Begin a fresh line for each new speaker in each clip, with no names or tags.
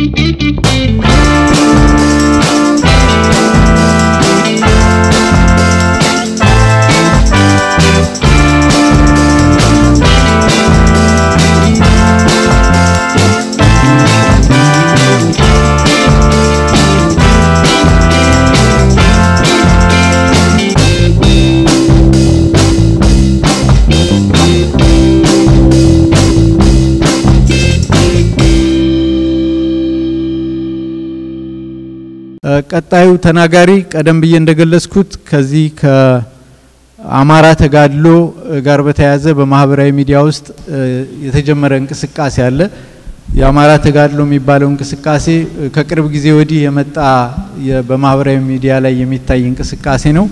ቀጣዩ ተናጋሪ ቀደም ብዬ እንደገለጽኩት ከዚህ ከአማራ ተጋድሎ ጋር በተያያዘ በማህበራዊ ሚዲያ ውስጥ የተጀመረ እንቅስቃሴ አለ። የአማራ ተጋድሎ የሚባለው እንቅስቃሴ ከቅርብ ጊዜ ወዲህ የመጣ በማህበራዊ ሚዲያ ላይ የሚታይ እንቅስቃሴ ነው።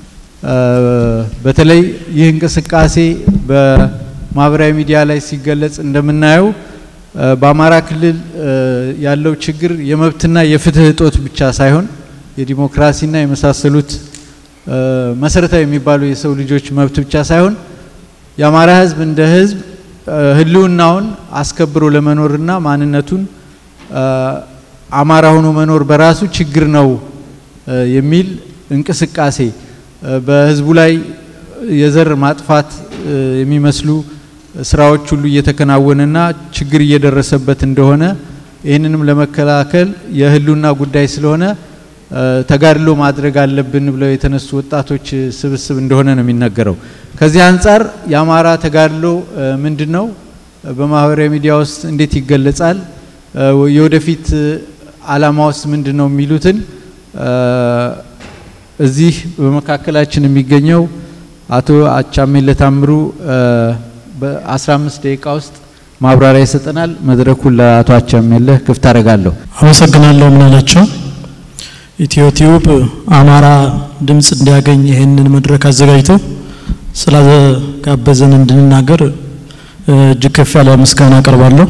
በተለይ ይህ እንቅስቃሴ በማህበራዊ ሚዲያ ላይ ሲገለጽ እንደምናየው በአማራ ክልል ያለው ችግር የመብትና የፍትህ እጦት ብቻ ሳይሆን የዲሞክራሲና የመሳሰሉት መሰረታዊ የሚባሉ የሰው ልጆች መብት ብቻ ሳይሆን የአማራ ሕዝብ እንደ ሕዝብ ህልውናውን አስከብሮ ለመኖርና ማንነቱን አማራ ሆኖ መኖር በራሱ ችግር ነው የሚል እንቅስቃሴ በህዝቡ ላይ የዘር ማጥፋት የሚመስሉ ስራዎች ሁሉ እየተከናወነና ችግር እየደረሰበት እንደሆነ ይህንንም ለመከላከል የህልውና ጉዳይ ስለሆነ ተጋድሎ ማድረግ አለብን ብለው የተነሱ ወጣቶች ስብስብ እንደሆነ ነው የሚነገረው። ከዚህ አንጻር የአማራ ተጋድሎ ምንድን ነው? በማህበራዊ ሚዲያ ውስጥ እንዴት ይገለጻል? የወደፊት አላማ ውስጥ ምንድን ነው የሚሉትን እዚህ በመካከላችን የሚገኘው አቶ አቻሜለ ታምሩ በ15 ደቂቃ ውስጥ ማብራሪያ ይሰጠናል። መድረኩን ለአቶ አቻሜለህ ክፍት አደርጋለሁ።
አመሰግናለሁ። ምን አላቸው ኢትዮ ቲዩብ አማራ ድምፅ እንዲያገኝ ይህንን መድረክ አዘጋጅቶ ስላጋበዘን እንድንናገር እጅግ ከፍ ያለ ምስጋና አቀርባለሁ።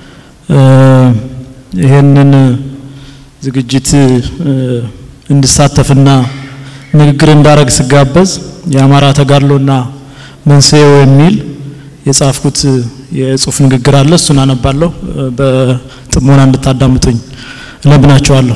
ይህንን ዝግጅት እንድሳተፍና ንግግር እንዳረግ ስጋበዝ የአማራ ተጋድሎና መንስኤው የሚል የጻፍኩት የጽሁፍ ንግግር አለ። እሱን አነባለሁ። በጥሞና እንድታዳምጡኝ እለምናቸዋለሁ።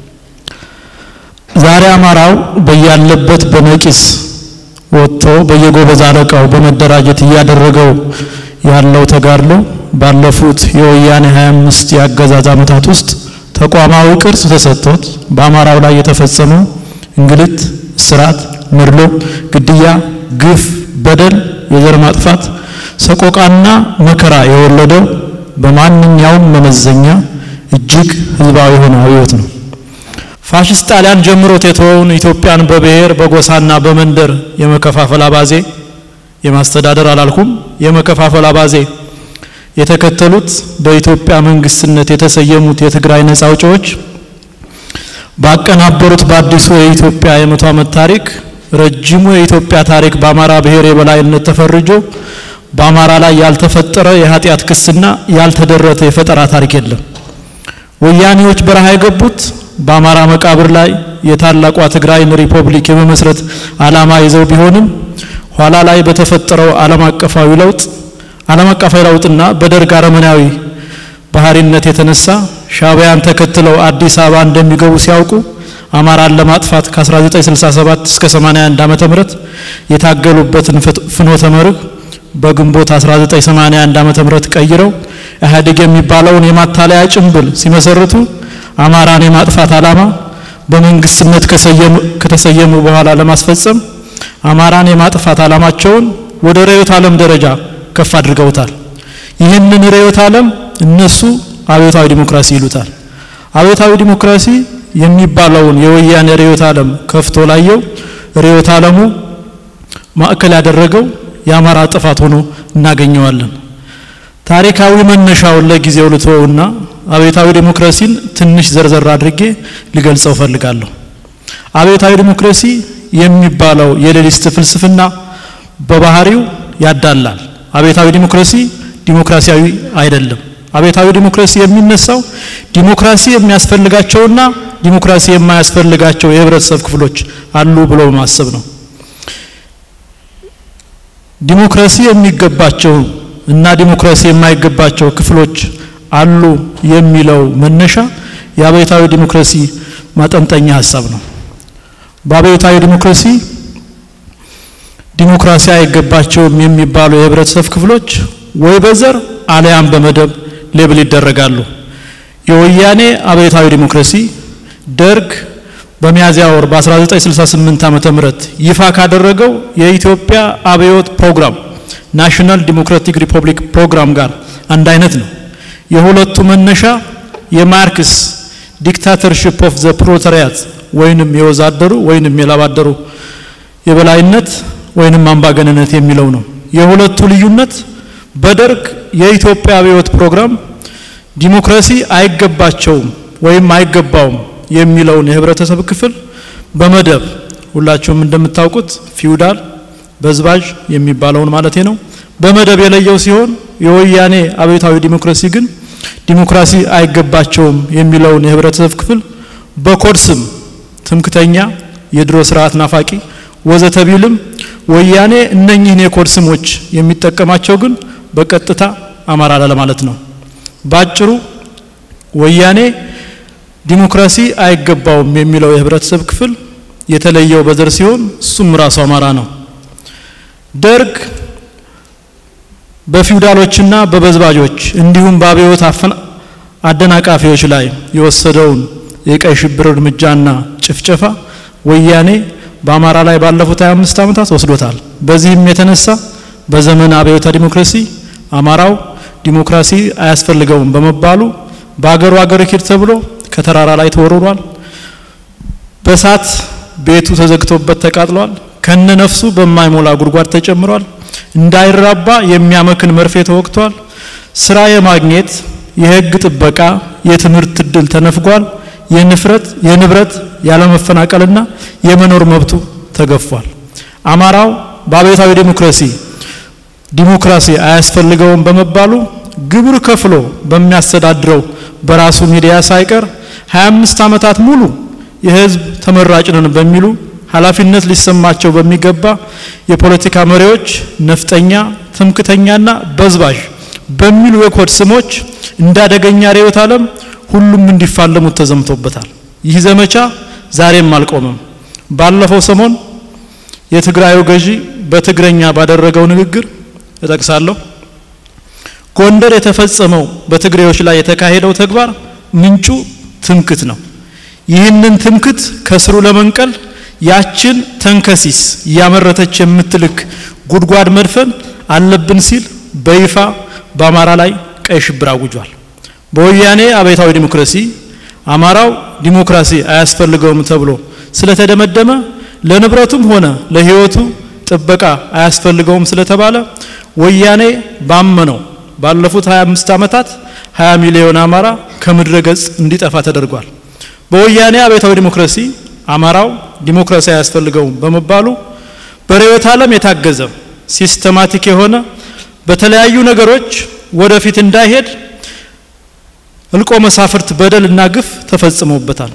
ዛሬ አማራው በያለበት በነቂስ ወጥቶ በየጎበዝ አለቃው በመደራጀት እያደረገው ያለው ተጋድሎ ባለፉት የወያኔ 25 የአገዛዝ ዓመታት ውስጥ ተቋማዊ ቅርጽ ተሰጥቶት በአማራው ላይ የተፈጸመው እንግልት፣ እስራት፣ መድሎ፣ ግድያ፣ ግፍ፣ በደል፣ የዘር ማጥፋት፣ ሰቆቃና መከራ የወለደው በማንኛውም መመዘኛ እጅግ ህዝባዊ የሆነ አብዮት ነው። ፋሽስት ጣሊያን ጀምሮት የተወውን ኢትዮጵያን በብሔር በጎሳና በመንደር የመከፋፈል አባዜ የማስተዳደር አላልኩም፣ የመከፋፈል አባዜ የተከተሉት በኢትዮጵያ መንግስትነት የተሰየሙት የትግራይ ነጻ አውጪዎች ባቀናበሩት በአዲሱ የኢትዮጵያ የመቶ ዓመት ታሪክ ረጅሙ የኢትዮጵያ ታሪክ በአማራ ብሔር የበላይነት ተፈርጆ በአማራ ላይ ያልተፈጠረ የኃጢአት ክስና ያልተደረተ የፈጠራ ታሪክ የለም። ወያኔዎች በረሃ የገቡት በአማራ መቃብር ላይ የታላቋ ትግራይን ሪፐብሊክ የመመስረት ዓላማ ይዘው ቢሆንም ኋላ ላይ በተፈጠረው ዓለም አቀፋዊ ለውጥ ዓለም አቀፋዊ ለውጥና በደርግ አረመናዊ ባህሪነት የተነሳ ሻዕቢያን ተከትለው አዲስ አበባ እንደሚገቡ ሲያውቁ አማራን ለማጥፋት ከ1967 እስከ 81 ዓመተ ምህረት የታገሉበትን ፍኖተ መርህ በግንቦት 1981 ዓመተ ምህረት ቀይረው ኢህአዴግ የሚባለውን የማታለያ ጭንብል ሲመሰርቱ አማራን የማጥፋት ዓላማ በመንግስትነት ከተሰየሙ በኋላ ለማስፈጸም አማራን የማጥፋት ዓላማቸውን ወደ ርዕዮተ ዓለም ደረጃ ከፍ አድርገውታል። ይህንን ርዕዮተ ዓለም እነሱ አብዮታዊ ዲሞክራሲ ይሉታል። አብዮታዊ ዲሞክራሲ የሚባለውን የወያኔ ርዕዮተ ዓለም ከፍቶ ላየው ርዕዮተ ዓለሙ ማዕከል ያደረገው የአማራ ጥፋት ሆኖ እናገኘዋለን። ታሪካዊ መነሻውን ለጊዜው ልተወውና አብዮታዊ ዲሞክራሲን ትንሽ ዘርዘር አድርጌ ሊገልጸው ፈልጋለሁ። አብዮታዊ ዲሞክራሲ የሚባለው የሌሊስት ፍልስፍና በባህሪው ያዳላል። አብዮታዊ ዲሞክራሲ ዲሞክራሲያዊ አይደለም። አብዮታዊ ዲሞክራሲ የሚነሳው ዲሞክራሲ የሚያስፈልጋቸውና ዲሞክራሲ የማያስፈልጋቸው የህብረተሰብ ክፍሎች አሉ ብሎ በማሰብ ነው። ዲሞክራሲ የሚገባቸው እና ዲሞክራሲ የማይገባቸው ክፍሎች አሉ የሚለው መነሻ የአብዮታዊ ዲሞክራሲ ማጠንጠኛ ሀሳብ ነው። በአብዮታዊ ዲሞክራሲ ዲሞክራሲ አይገባቸውም የሚባሉ የህብረተሰብ ክፍሎች ወይ በዘር አለያም በመደብ ሌብል ይደረጋሉ። የወያኔ አብዮታዊ ዲሞክራሲ ደርግ በሚያዝያ ወር በ1968 ዓመተ ምህረት ይፋ ካደረገው የኢትዮጵያ አብዮት ፕሮግራም ናሽናል ዲሞክራቲክ ሪፐብሊክ ፕሮግራም ጋር አንድ አይነት ነው። የሁለቱ መነሻ የማርክስ ዲክታተርሺፕ ኦፍ ዘ ፕሮሌታሪያት ወይንም የወዛደሩ ወይንም የላባደሩ የበላይነት ወይንም አምባገነነት የሚለው ነው። የሁለቱ ልዩነት በደርግ የኢትዮጵያ አብዮት ፕሮግራም ዲሞክራሲ አይገባቸውም ወይም አይገባውም የሚለውን የህብረተሰብ ክፍል በመደብ ሁላችሁም እንደምታውቁት ፊውዳል በዝባዥ የሚባለውን ማለት ነው በመደብ የለየው ሲሆን የወያኔ አብዮታዊ ዲሞክራሲ ግን ዲሞክራሲ አይገባቸውም የሚለውን የህብረተሰብ ክፍል በኮድ ስም ትምክተኛ፣ የድሮ ስርዓት ናፋቂ ወዘተ ቢልም ወያኔ እነኚህን የኮድ ስሞች የሚጠቀማቸው ግን በቀጥታ አማራ ለማለት ነው። ባጭሩ ወያኔ ዲሞክራሲ አይገባውም የሚለው የህብረተሰብ ክፍል የተለየው በዘር ሲሆን እሱም ራሱ አማራ ነው። ደርግ በፊውዳሎችና በበዝባዦች እንዲሁም በአብዮት አደናቃፊዎች ላይ የወሰደውን የቀይ ሽብር እርምጃና ጭፍጨፋ ወያኔ በአማራ ላይ ባለፉት 25 ዓመታት ወስዶታል። በዚህም የተነሳ በዘመን አብዮታ ዲሞክራሲ አማራው ዲሞክራሲ አያስፈልገውም በመባሉ በአገሩ አገር ኪድ ተብሎ ከተራራ ላይ ተወርሯል። በሳት ቤቱ ተዘግቶበት ተቃጥሏል። ከነ ነፍሱ በማይሞላ ጉድጓድ ተጨምሯል። እንዳይራባ የሚያመክን መርፌ ተወግቷል። ስራ የማግኘት የህግ ጥበቃ፣ የትምህርት እድል ተነፍጓል። የንፍረት የንብረት ያለመፈናቀልና የመኖር መብቱ ተገፏል። አማራው በአብዮታዊ ዲሞክራሲ ዲሞክራሲ አያስፈልገውም በመባሉ ግብር ከፍሎ በሚያስተዳድረው በራሱ ሚዲያ ሳይቀር 25 ዓመታት ሙሉ የህዝብ ተመራጭ ነን በሚሉ ኃላፊነት ሊሰማቸው በሚገባ የፖለቲካ መሪዎች ነፍጠኛ፣ ትምክተኛና በዝባዥ በሚሉ የኮድ ስሞች እንዳደገኛ ርዕዮተ ዓለም ሁሉም እንዲፋለሙት ተዘምቶበታል። ይህ ዘመቻ ዛሬም አልቆመም። ባለፈው ሰሞን የትግራዩ ገዢ በትግረኛ ባደረገው ንግግር እጠቅሳለሁ። ጎንደር የተፈጸመው በትግሬዎች ላይ የተካሄደው ተግባር ምንጩ ትምክት ነው። ይህንን ትምክት ከስሩ ለመንቀል ያችን ተንከሲስ እያመረተች የምትልክ ጉድጓድ መድፈን አለብን ሲል በይፋ በአማራ ላይ ቀይ ሽብር አውጇል። በወያኔ አብዮታዊ ዲሞክራሲ አማራው ዲሞክራሲ አያስፈልገውም ተብሎ ስለተደመደመ ለንብረቱም ሆነ ለሕይወቱ ጥበቃ አያስፈልገውም ስለተባለ ወያኔ ባመነው ባለፉት 25 ዓመታት 20 ሚሊዮን አማራ ከምድረ ገጽ እንዲጠፋ ተደርጓል። በወያኔ አብዮታዊ ዲሞክራሲ አማራው ዲሞክራሲ አያስፈልገውም በመባሉ በርዕዮተ ዓለም የታገዘ ሲስተማቲክ የሆነ በተለያዩ ነገሮች ወደፊት እንዳይሄድ እልቆ መሳፍርት በደልና ግፍ ተፈጽሞበታል።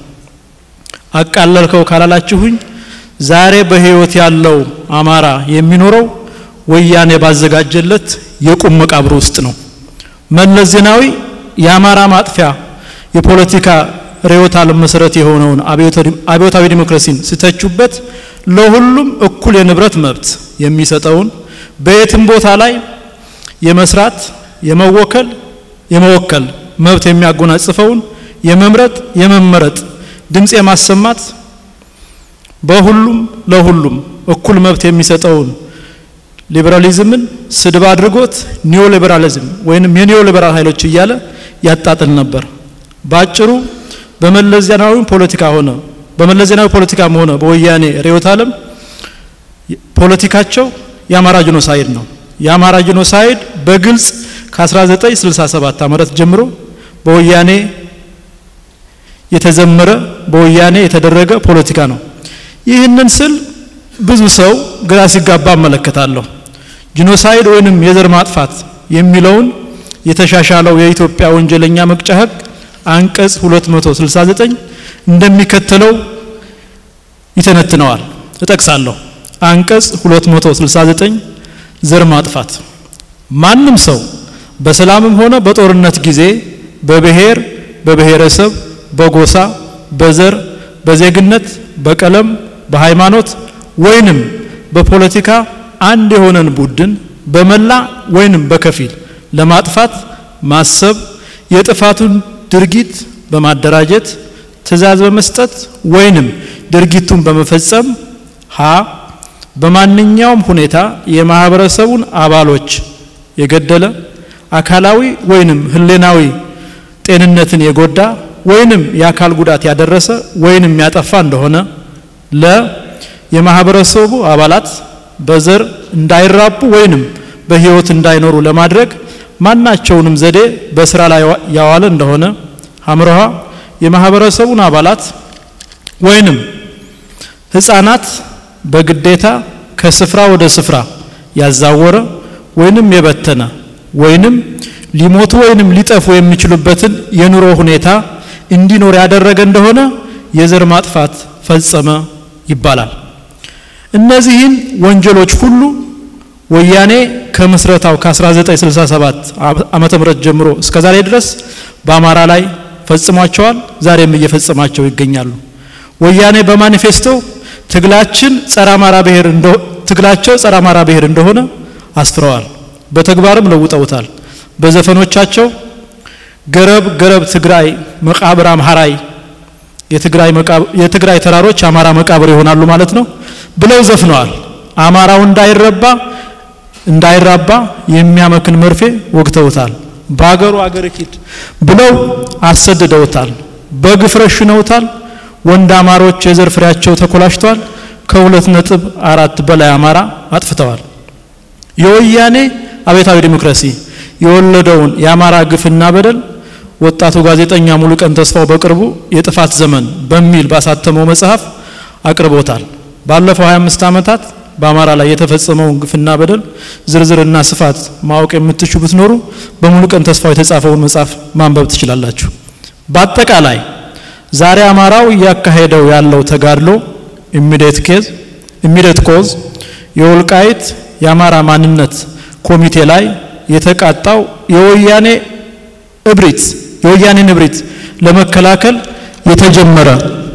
አቃለልከው ካላላችሁኝ ዛሬ በህይወት ያለው አማራ የሚኖረው ወያኔ ባዘጋጀለት የቁም መቃብር ውስጥ ነው። መለስ ዜናዊ የአማራ ማጥፊያ የፖለቲካ ርዕዮተ ዓለም መሰረት የሆነውን አብዮታዊ ዲሞክራሲን ሲተቹበት ለሁሉም እኩል የንብረት መብት የሚሰጠውን በየትም ቦታ ላይ የመስራት የመወከል የመወከል መብት የሚያጎናጽፈውን የመምረጥ የመመረጥ ድምፅ የማሰማት በሁሉም ለሁሉም እኩል መብት የሚሰጠውን ሊበራሊዝምን ስድብ አድርጎት ኒዮ ሊበራሊዝም ወይንም የኒዮ ሊበራል ኃይሎች እያለ ያጣጥል ነበር። ባጭሩ በመለስ ዜናዊ ፖለቲካ ሆነ በመለስ ዜናዊ ፖለቲካም ሆነ በወያኔ ርዕዮተ ዓለም ፖለቲካቸው የአማራ ጂኖሳይድ ነው። የአማራ ጂኖሳይድ በግልጽ ከ1967 ዓመት ጀምሮ በወያኔ የተዘመረ በወያኔ የተደረገ ፖለቲካ ነው። ይህንን ስል ብዙ ሰው ግራ ሲጋባ እመለከታለሁ። ጂኖሳይድ ወይንም የዘር ማጥፋት የሚለውን የተሻሻለው የኢትዮጵያ ወንጀለኛ መቅጫ ሕግ አንቀጽ 269 እንደሚከተለው ይተነትነዋል። እጠቅሳለሁ። አንቀጽ 269 ዘር ማጥፋት ማንም ሰው በሰላምም ሆነ በጦርነት ጊዜ በብሔር፣ በብሔረሰብ፣ በጎሳ፣ በዘር፣ በዜግነት፣ በቀለም፣ በሃይማኖት ወይንም በፖለቲካ አንድ የሆነን ቡድን በመላ ወይንም በከፊል ለማጥፋት ማሰብ የጥፋቱን ድርጊት በማደራጀት ትዕዛዝ በመስጠት ወይንም ድርጊቱን በመፈጸም ሀ በማንኛውም ሁኔታ የማህበረሰቡን አባሎች የገደለ አካላዊ ወይንም ህሌናዊ ጤንነትን የጎዳ ወይንም የአካል ጉዳት ያደረሰ ወይንም ያጠፋ እንደሆነ ለ የማህበረሰቡ አባላት በዘር እንዳይራቡ ወይንም በህይወት እንዳይኖሩ ለማድረግ ማናቸውንም ዘዴ በስራ ላይ ያዋለ እንደሆነ ሀምረሃ የማህበረሰቡን አባላት ወይንም ህፃናት በግዴታ ከስፍራ ወደ ስፍራ ያዛወረ ወይንም የበተነ ወይንም ሊሞቱ ወይንም ሊጠፉ የሚችሉበትን የኑሮ ሁኔታ እንዲኖር ያደረገ እንደሆነ የዘር ማጥፋት ፈጸመ ይባላል። እነዚህን ወንጀሎች ሁሉ ወያኔ ከምስረታው ከ1967 ዓመተ ምህረት ጀምሮ እስከ ዛሬ ድረስ በአማራ ላይ ፈጽሟቸዋል። ዛሬም እየፈጸማቸው ይገኛሉ። ወያኔ በማኒፌስቶ ትግላችን ጸረ አማራ ብሔር ትግላቸው ጸረ አማራ ብሔር እንደሆነ አስፍረዋል። በተግባርም ለውጠውታል። በዘፈኖቻቸው ገረብ ገረብ ትግራይ መቃብር አምሃራይ የትግራይ የትግራይ ተራሮች አማራ መቃብር ይሆናሉ ማለት ነው ብለው ዘፍነዋል። አማራው እንዳይረባ እንዳይራባ የሚያመክን መርፌ ወግተውታል። በአገሩ አገር ሂድ ብለው አሰድደውታል። በግፍ ረሽነውታል። ወንድ አማሮች የዘር ፍሬያቸው ተኮላሽተዋል። ከሁለት ነጥብ አራት በላይ አማራ አጥፍተዋል። የወያኔ አብዮታዊ ዲሞክራሲ የወለደውን የአማራ ግፍና በደል ወጣቱ ጋዜጠኛ ሙሉቀን ተስፋው በቅርቡ የጥፋት ዘመን በሚል ባሳተመው መጽሐፍ አቅርቦታል። ባለፈው 25 ዓመታት በአማራ ላይ የተፈጸመውን ግፍና በደል ዝርዝርና ስፋት ማወቅ የምትሹ ብትኖሩ በሙሉቀን ተስፋው የተጻፈውን መጽሐፍ ማንበብ ትችላላችሁ። በአጠቃላይ ዛሬ አማራው እያካሄደው ያለው ተጋድሎ ኢሚዲየት ኬዝ ኢሚዲየት ኮዝ የወልቃይት የአማራ ማንነት ኮሚቴ ላይ የተቃጣው የወያኔ እብሪት የወያኔን እብሪት ለመከላከል የተጀመረ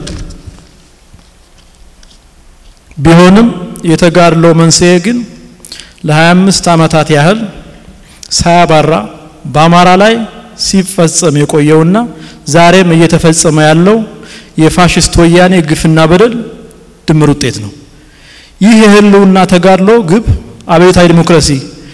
ቢሆንም የተጋድሎ መንስኤ ግን ለ25 ዓመታት ያህል ሳያባራ በአማራ ላይ ሲፈጸም የቆየውና ዛሬም እየተፈጸመ ያለው የፋሽስት ወያኔ ግፍና በደል ድምር ውጤት ነው። ይህ የህልውና ተጋድሎ ግብ አብዮታዊ ዲሞክራሲ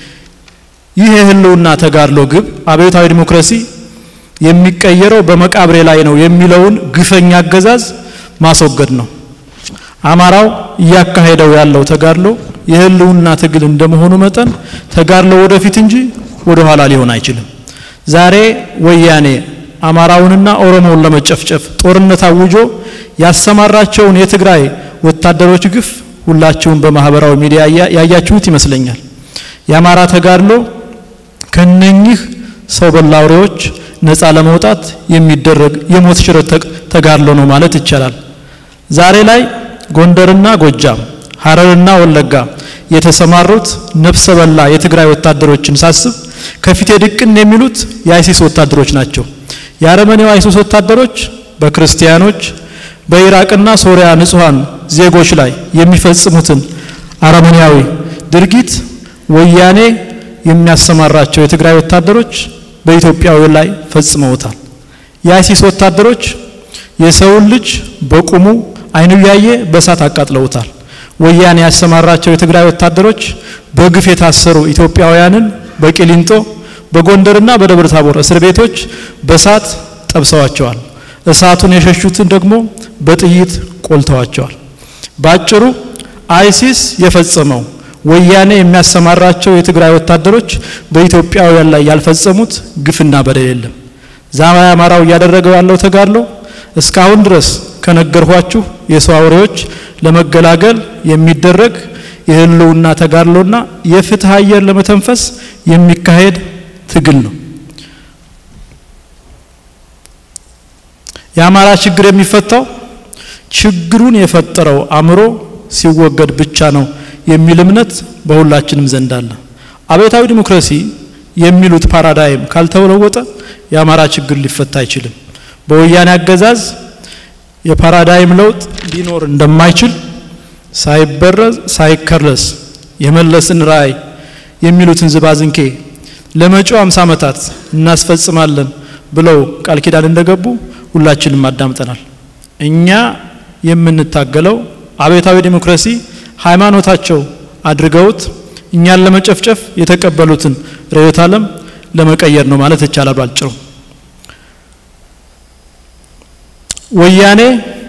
ይህ የህልውና ተጋድሎ ግብ አብዮታዊ ዲሞክራሲ የሚቀየረው በመቃብሬ ላይ ነው የሚለውን ግፈኛ አገዛዝ ማስወገድ ነው። አማራው እያካሄደው ያለው ተጋድሎ የህልውና ትግል እንደመሆኑ መጠን ተጋድሎ ወደፊት እንጂ ወደ ኋላ ሊሆን አይችልም። ዛሬ ወያኔ አማራውንና ኦሮሞውን ለመጨፍጨፍ ጦርነት አውጆ ያሰማራቸውን የትግራይ ወታደሮች ግፍ ሁላችሁም በማህበራዊ ሚዲያ ያያችሁት ይመስለኛል። የአማራ ተጋድሎ ከነኚህ ሰው በላ አውሬዎች ነፃ ለመውጣት የሚደረግ የሞት ሽረት ተጋድሎ ነው ማለት ይቻላል። ዛሬ ላይ ጎንደርና ጎጃም፣ ሀረርና ወለጋ የተሰማሩት ነፍሰ በላ የትግራይ ወታደሮችን ሳስብ ከፊቴ ድቅን የሚሉት የአይሲስ ወታደሮች ናቸው። የአረመኔው አይሲስ ወታደሮች በክርስቲያኖች በኢራቅና ሶሪያ ንጹሐን ዜጎች ላይ የሚፈጽሙትን አረመኔያዊ ድርጊት ወያኔ የሚያሰማራቸው የትግራይ ወታደሮች በኢትዮጵያዊ ላይ ፈጽመውታል። የአይሲስ ወታደሮች የሰውን ልጅ በቁሙ አይኑ ያየ በእሳት አቃጥለውታል። ወያኔ ያሰማራቸው የትግራይ ወታደሮች በግፍ የታሰሩ ኢትዮጵያውያንን በቂሊንጦ በጎንደርና በደብረ ታቦር እስር ቤቶች በእሳት ጠብሰዋቸዋል። እሳቱን የሸሹትን ደግሞ በጥይት ቆልተዋቸዋል። ባጭሩ አይሲስ የፈጸመው ወያኔ የሚያሰማራቸው የትግራይ ወታደሮች በኢትዮጵያውያን ላይ ያልፈጸሙት ግፍና በደል የለም። ዛሬ አማራው እያደረገው ያለው ተጋድሎ እስካሁን ድረስ ከነገርኋችሁ የሰው አውሬዎች ለመገላገል የሚደረግ የህልውና ተጋድሎና የፍትህ አየር ለመተንፈስ የሚካሄድ ትግል ነው። የአማራ ችግር የሚፈታው ችግሩን የፈጠረው አእምሮ ሲወገድ ብቻ ነው የሚል እምነት በሁላችንም ዘንድ አለ። አብዮታዊ ዲሞክራሲ የሚሉት ፓራዳይም ካልተለወጠ የአማራ ችግር ሊፈታ አይችልም። በወያኔ አገዛዝ የፓራዳይም ለውጥ ሊኖር እንደማይችል ሳይበረዝ ሳይከለስ የመለስን ራዕይ የሚሉትን ዝባዝንኬ ለመጪው አምሳ ዓመታት እናስፈጽማለን ብለው ቃል ኪዳን እንደገቡ ሁላችንም አዳምጠናል። እኛ የምንታገለው አብዮታዊ ዲሞክራሲ ሃይማኖታቸው አድርገውት እኛን ለመጨፍጨፍ የተቀበሉትን ርዕዮተ ዓለም ለመቀየር ነው ማለት ይቻላል ባጭሩ። ወያኔ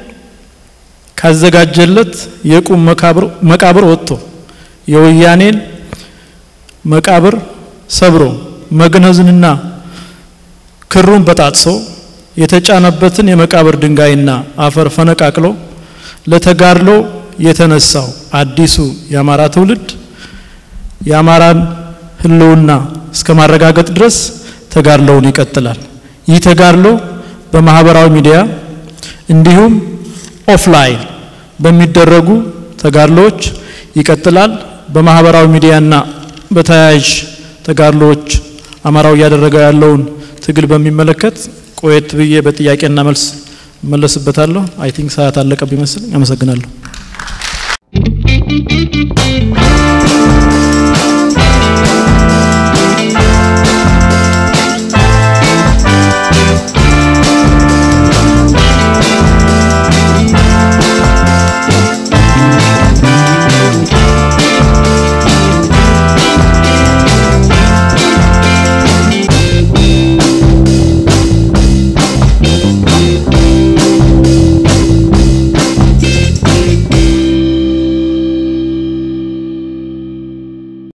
ካዘጋጀለት የቁም መቃብር ወጥቶ የወያኔን መቃብር ሰብሮ መግነዝንና ክሩን በጣጥሶ የተጫነበትን የመቃብር ድንጋይና አፈር ፈነቃቅሎ ለተጋድሎ የተነሳው አዲሱ የአማራ ትውልድ የአማራን ሕልውና እስከ ማረጋገጥ ድረስ ተጋድሎውን ይቀጥላል። ይህ ተጋድሎ በማህበራዊ ሚዲያ እንዲሁም ኦፍላይን በሚደረጉ ተጋድሎዎች ይቀጥላል። በማህበራዊ ሚዲያና በተያያዥ ተጋድሎዎች አማራው እያደረገው ያለውን ትግል በሚመለከት ቆየት ብዬ በጥያቄና መልስ መለስበታለሁ። አይ ቲንክ ሰዓት አለቀብ ይመስል። አመሰግናለሁ።